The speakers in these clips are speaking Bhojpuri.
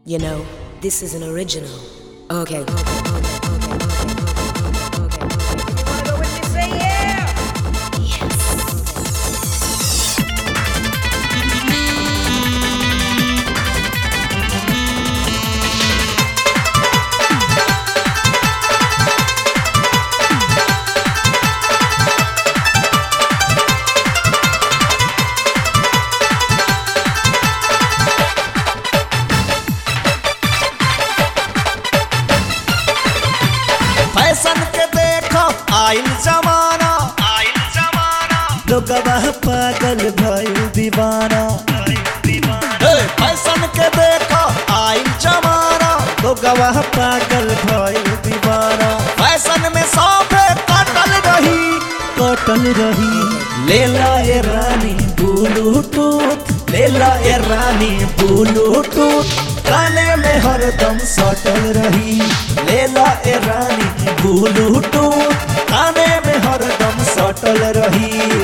You know, this is an original. Okay, okay, okay, okay, okay, okay, okay, okay, okay. Wanna go with me? Say yeah! Fashion के देखो आइल जमाना आइल जमाना लोगवा पागल भइल दीवाना ए, फैशन के देखो आइल जमाना लोगवा पागल भइल दीवाना फैशन में सौंपे कटल रही कटल रही लेला ए रानी ब्लूटूथ लेला ए रानी ब्लूटूथ काने में हरदम सटल रही लेला ए रानी ब्लूटूथ काने में हरदम सटल रही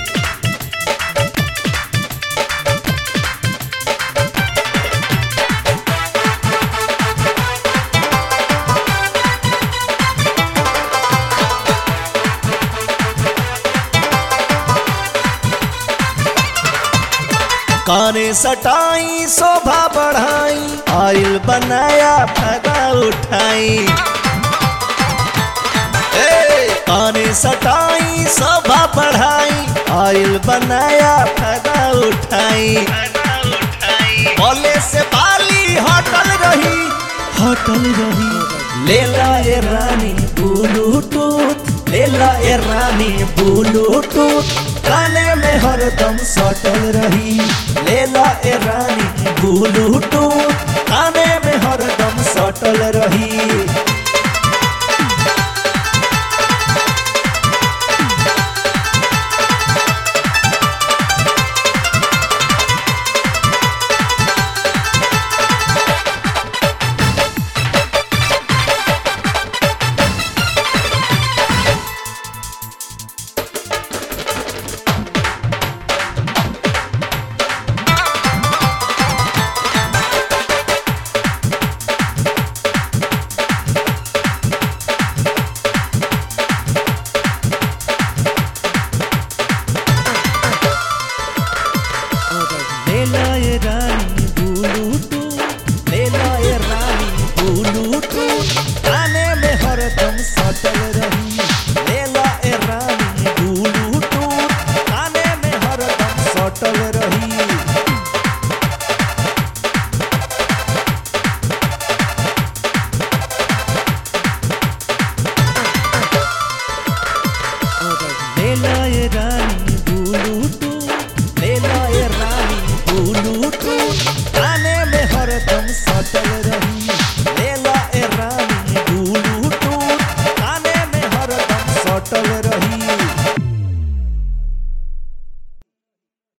काने सटाई शोभा बढ़ाई आइल बनाया फायदा उठाई ए, काने सटाई शोभा बढ़ाई आइल बनाया फायदा उठाई बोले से बाली हटल रही हटल रही लेला ए रानी ब्लूटूथ लेला ए रानी ब्लूटूथ काने में हरदम सटल रही लेला ए रानी ब्लूटूथ